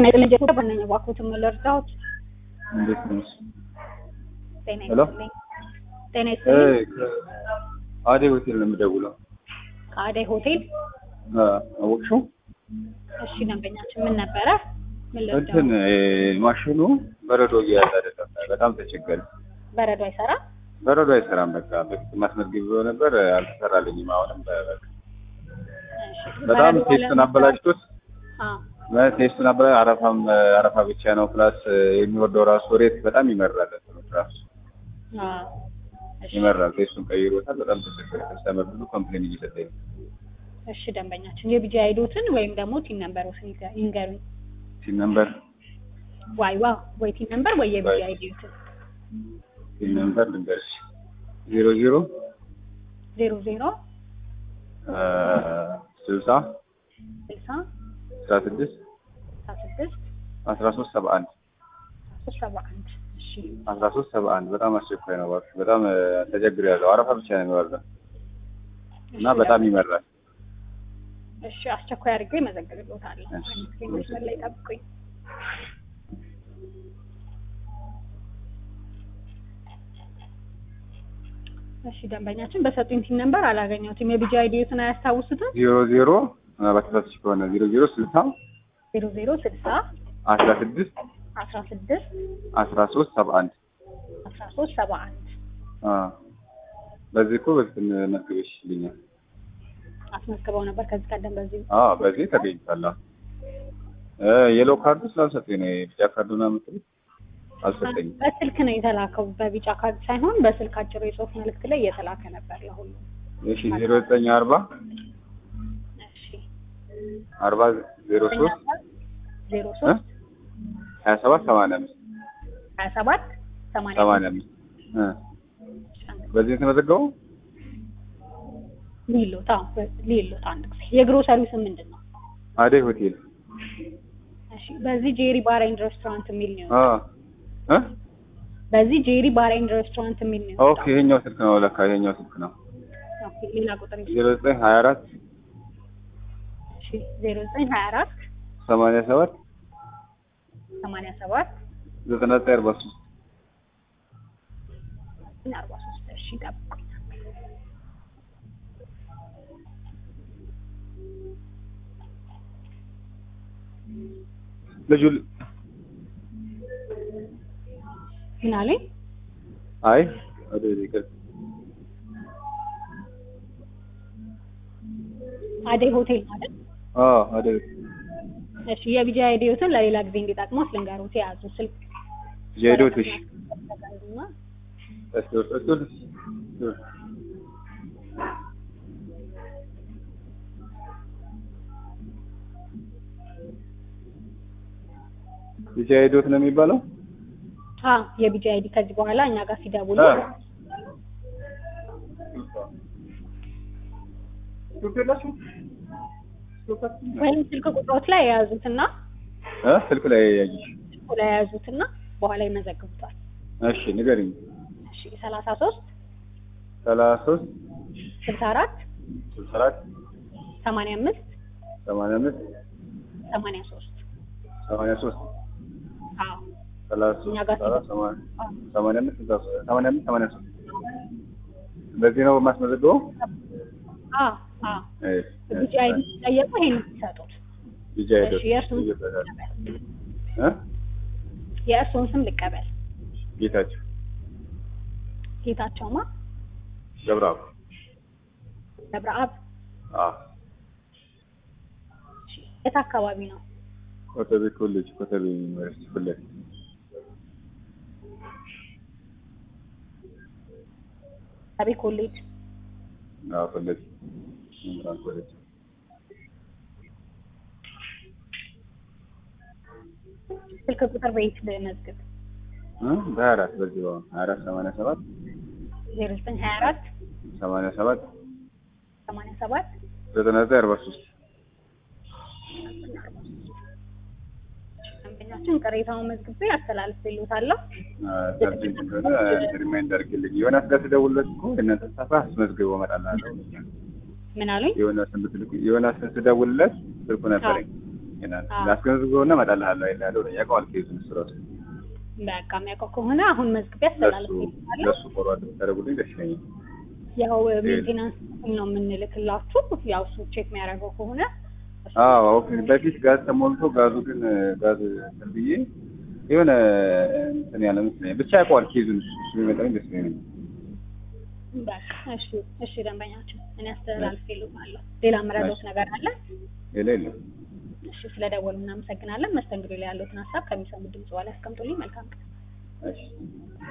ጤና ይስጥልኝ ጀቶ በነኝ እባክዎትን መለርዳዎት እንዴት ነሽ? ጤና ሄሎ? ይስጥልኝ ጤና ይስጥልኝ አዴ ሆቴል ነው የምደውለው። ከአደይ ሆቴል አ፣ አወቅሽው? እሺ ደንበኛችን ምን ነበረ ምን እንትን ልርዳዎት እ፣ ማሽኑ በረዶ እየያዘ አይደለም። በጣም ተቸገረ። በረዶ አይሰራ በረዶ አይሰራም። በቃ በፊት ማስመዝገብ ብሎ ነበር አልተሰራልኝም። አሁንም በ- በቃ በጣም ቴስቱን አበላሽቶት ቴስቱን አበላ አረፋም አረፋ ብቻ ነው ፕላስ የሚወርደው ራሱ ሬት በጣም ይመራል። እንትኑ ራሱ ይመራል። ቴስቱን ቀይሮታል። በጣም ተቸገረ። ከስተመር ብዙ ኮምፕሌን እየሰጠኝ ነው። እሺ ደንበኛችን የቢጂ አይዶትን ወይም ደግሞ ቲን ነምበሮትን ይገ- ይንገሩኝ ሲም ነምበር ዋይ ዋ ወይ ቲን ነምበር ወይ የቢጂ ወይ- አይዶትን ሲም ነምበር ልንገርሽ ዜሮ ዜሮ ዜሮ ዜሮ ስልሳ ስልሳ አስራ ስድስት አስራ ስድስት አስራ ሶስት ሰባ አንድ ሶስት ሰባ አንድ እሺ አስራ ሶስት ሰባ አንድ በጣም አስቸኳይ ነው። እባክሽ በጣም ተቸግር ያለው አረፋ ብቻ ነው የሚወርደው እና እሺ፣ በጣም ይመራል። እሺ አስቸኳይ አድርጌ መዘግብሎታለሁ። እሺ። መስመር ላይ ጠብቁኝ። እሺ ደንበኛችን በሰጡኝ ቲን ነምበር አላገኘሁትም። የቢጂ አይዲዮትን አያስታውሱትም? ዜሮ ዜሮ በተሳትሽ ከሆነ ዜሮ ዜሮ ስልሳ ዜሮ ዜሮ ስልሳ አስራ ስድስት አስራ ስድስት አስራ ሶስት ሰባ አንድ አስራ ሶስት ሰባ አንድ በዚህ እኮ በፊት መዝግበሽ ይልኛል። አስመዝግበው ነበር ከዚህ ቀደም በዚህ አዎ በዚህ ተገኝቷል። እ የሎ ካርዱ ስላልሰጠኝ ነው የቢጫ ካርዱ ነው የምትሉት አልሰጠኝም። በስልክ ነው የተላከው። በቢጫ ካርድ ሳይሆን በስልክ አጭር የጽሁፍ መልእክት ላይ እየተላከ ነበር ለሁሉም። እሺ ዜሮ ዘጠኝ አርባ እሺ አርባ ዜሮ ሶስት ዜሮ ሶስት ሀያ ሰባት ሰማንያ አምስት ሀያ ሰባት ሰማንያ ሰማንያ አምስት እ በዚህ የተመዘገበው ሊሎት አዎ ሊሎት አንድ ጊዜ የግሮሰሪው ስም ምንድን ነው? አደይ ሆቴል እሺ በዚህ ጄሪ ባር ኤንድ ሬስቶራንት የሚል ነው። አ እ በዚህ ጄሪ ባር ኤንድ ሬስቶራንት የሚል ነው። ኦኬ ይሄኛው ስልክ ነው ለካ ይሄኛው ስልክ ነው ኦኬ ሌላ ቁጥር ይዤ ዜሮ ዘጠኝ ሀያ አራት እሺ ዜሮ ዘጠኝ ሀያ አራት ሰማንያ ሰባት ሰማንያ ሰባት ዘጠና ዘጠኝ አርባ ሶስት አርባ ሶስት እሺ ጠብቁኝ። ልጁ ምን አለኝ? አይ ወደ ይቅር አደይ ሆቴል ማለት አ አደይ እሺ የቢጂ አይዲዮትን ለሌላ ጊዜ እንዲጠቅመው ልንገሩት የያዙ ስልክ ጄዶትሽ ተዘጋጁና እስቶር እስቶር ብቻ ሄዶት ነው የሚባለው። አ የቢጂ አይዲ ከዚህ በኋላ እኛ ጋር ሲደውሉ አ ወይም ስልክ ቁጥሮች ላይ የያዙትና እ ስልክ ላይ ያይሽ። ስልኩ ላይ የያዙትና በኋላ ይመዘግቡታል። እሺ ንገሪኝ። እሺ ሰላሳ ሶስት ሰላሳ ሶስት ስልሳ አራት ስልሳ አራት ሰማንያ አምስት ሰማንያ አምስት ሰማንያ ሶስት ሰማንያ ሶስት አዎ ሰላሳ እኛ ጋር ሶስት ሰላሳ ሰማንያ ሰማንያ አምስት ስልሳ ሶስት ሰማንያ አምስት ሰማንያ ሶስት በዚህ ነው የማስመዘግበው። አ አ እሺ ቢጂ አይዲ ሲጠየቁ ይሄን ሲሰጡት ብቻ ሄዶት እሺ የእርሱን እ የእርሱን ስም ልቀበል። ጌታቸው ጌታቸውማ ገብረአብ ገብረአብ አ እሺ፣ የት አካባቢ ነው? ኮተቤ ኮሌጅ ኮተቤ ዩኒቨርሲቲ ፊት ለፊት አቤ ኮሌጅ አዎ ፊት ለፊት መምህራን ኮሌጅ ስልክ ቁጥር በየት ልመዝግብ? እ በሀያ አራት በዚህ በአሁኑ ሀያ አራት ሰማንያ ሰባት ዜሮ ዘጠኝ ሀያ አራት ሰማንያ ሰባት ሰማንያ ሰባት ዘጠና ዘጠኝ አርባ ሶስት ደንበኛችን ቅሬታውን መዝግቤ አስተላልፍልዎታለሁ። ሰርጀንት እንደሆነ ሪማይንድ አድርግልኝ። ዮናስ ጋር ስደውልለት እኮ የእናንተ ስታፍ አስመዝግቦ እመጣልሃለሁ። ምን አሉኝ? ዮናስን ብትልኩ ዮናስን ስደውልለት ስልኩ ነበረኝ አዎ። አስገንዝበውና እመጣልሃለሁ አይልሃለሁ ያውቀዋል ኬዙን እሱ እራሱ በቃ የሚያውቀው ከሆነ አሁን መዝግቤ ለሱ አስተላልፌልሃለሁ። ለሱ ፎርዋርድ ብታደርጉልኝ ደስ ይለኛል። ያው ሜንቴናንስ ነው የምንልክላችሁ። ያው እሱ ቼክ የሚያደርገው ከሆነ እሱ አዎ ኦኬ። በፊት ጋዝ ተሞልቶ ጋዙ ግን ጋዝ እንትን ብዬ የሆነ እንትን ያለ መስለኝ ብቻ ያውቀዋል ኬዙን እሱ እሱ ቢመጣልኝ ደስ ይለኛል። በቃ እሺ፣ እሺ ደንበኛችን እኔ አስተላልፌልሃለሁ። ሌላ የምረዳዎት ነገር አለ? ሌላ የለም። እሺ፣ ስለደወሉ እናመሰግናለን። መስተንግዶ ላይ ያሉትን ሀሳብ ከሚሰሙት ድምጽ በኋላ ያስቀምጡልኝ። መልካም ቀን። እሺ